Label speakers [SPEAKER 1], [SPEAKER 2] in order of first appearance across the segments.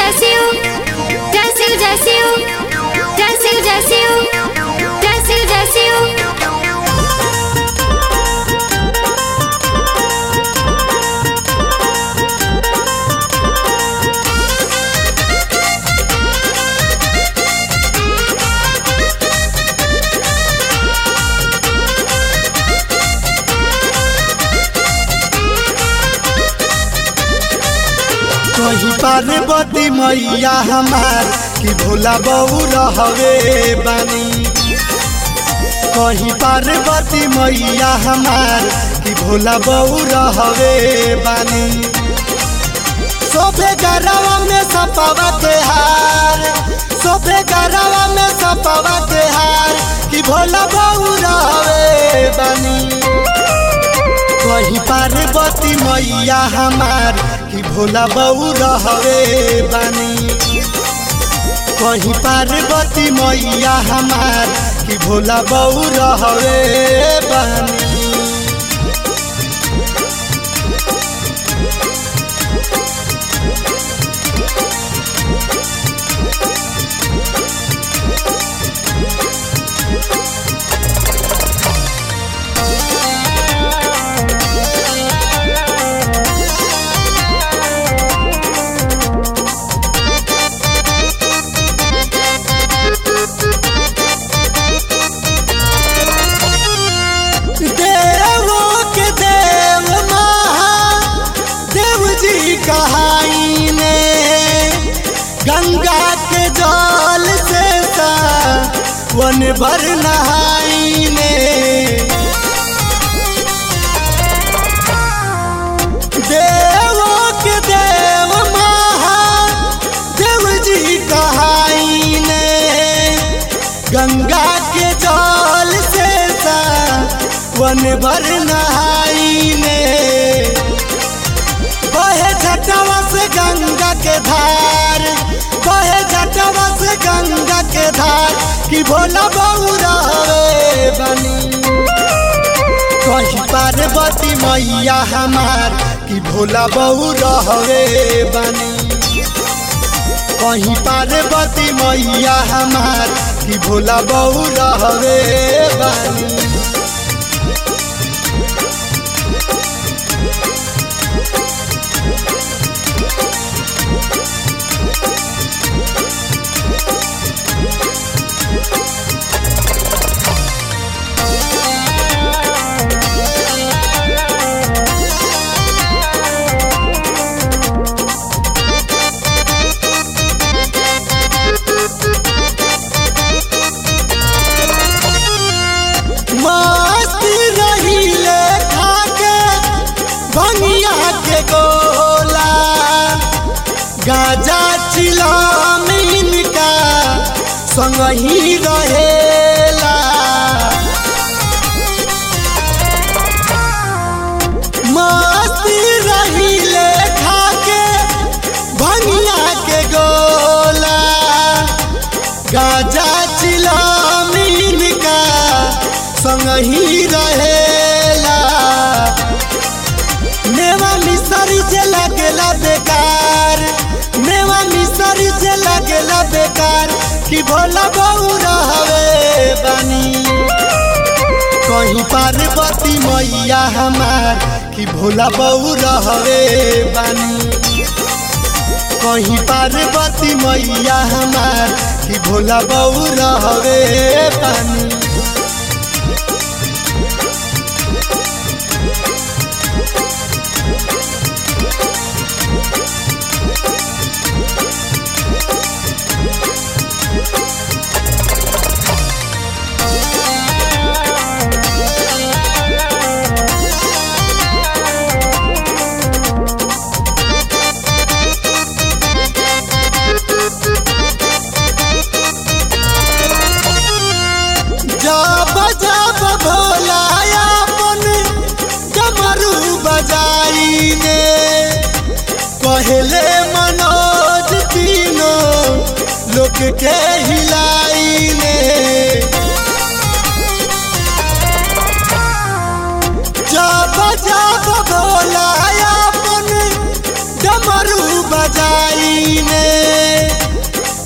[SPEAKER 1] Brasil, Brasil, Brasil, Brasil, Brasil, Brasil, Brasil.
[SPEAKER 2] कहीं पार्वती मैया हमार कि भोला बहू रहवे बानी कहीं पार्वती मैया हमार कि भोला बहू रहवे बानी सोफे गरवा में सपावा के हार सोफे गरवा में सपावा के हार कि भोला बहू रहवे बानी कहीं पार्वती मैया हमार कि भोला बहू रहवे बानी कहीं पार्वती मैया हमार कि भोला बहू रहवे बानी देवो के देव महा देव जी कहाई ने गंगा के जल से सा वन भर नहाई ने देवो के देव महा देव जी कहाई ने गंगा के जल से सा वन भर नहाई ने बहे झटवा से गंगा के धार बहे झटवा से गंगा के धार कि भोला बहू रहे बनी कहीं पार्वती मैया हमार कि भोला बहू रहवे बनी कहीं पार्वती मैया हमार कि भोला बहू रहवे बनी मस्ती रहीले खाके भंगिया के गोला गाजा चिलामीन का संग ही रहेला मस्ती रहीले खाके भंगिया के गोला गाजा चिलामीन का संग ही रहेला मेवा मिसरी से लगेला बेकार मेवा मिसरी से लगेला बेकार कि भोला बहू रहवे बानी कहीं पार्वती मैया हमार कि भोला बहू रहवे बानी कहीं पार्वती मैया हमार कि भोला बहू रहवे बानी जब जब भोला अपन डमरू बजाई ने कहले मनोज तीनों लोग के हिलाई ने जब जब भोला अपन डमरू बजाई ने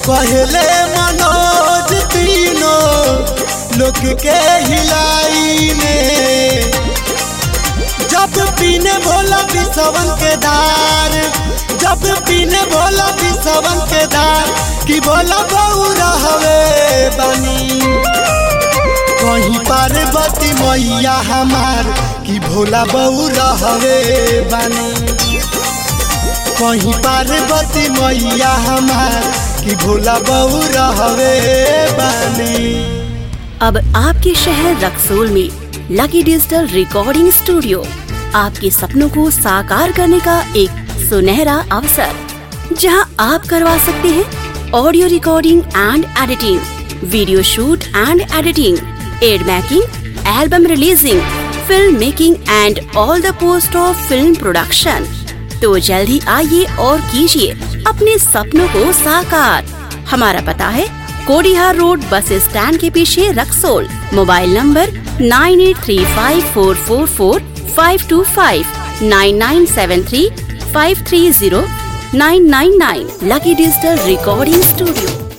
[SPEAKER 2] कहले मनोज तीनों लोक के हिलाई में जब पीने भोला बिसवन के धार जब पीने भोला बिसवन के धार कि भोला बहू रहवे बनी कहीं पार्वती मैया हमार कि भोला बहू रहवे बनी कहीं पार्वती मैया हमार कि भोला बहू रहवे बनी
[SPEAKER 3] अब आपके शहर रक्सोल में लकी डिजिटल रिकॉर्डिंग स्टूडियो आपके सपनों को साकार करने का एक सुनहरा अवसर जहां आप करवा सकते हैं audio recording and editing video shoot and editing ad making album releasing film making and all the post of film production तो जल्द ही आइए और कीजिए अपने सपनों को साकार हमारा पता है कोडिहार रोड बस स्टैंड के पीछे Raxaul mobile number nine eight three five four four four five two five nine nine seven three five three zero nine nine nine Lucky digital recording studio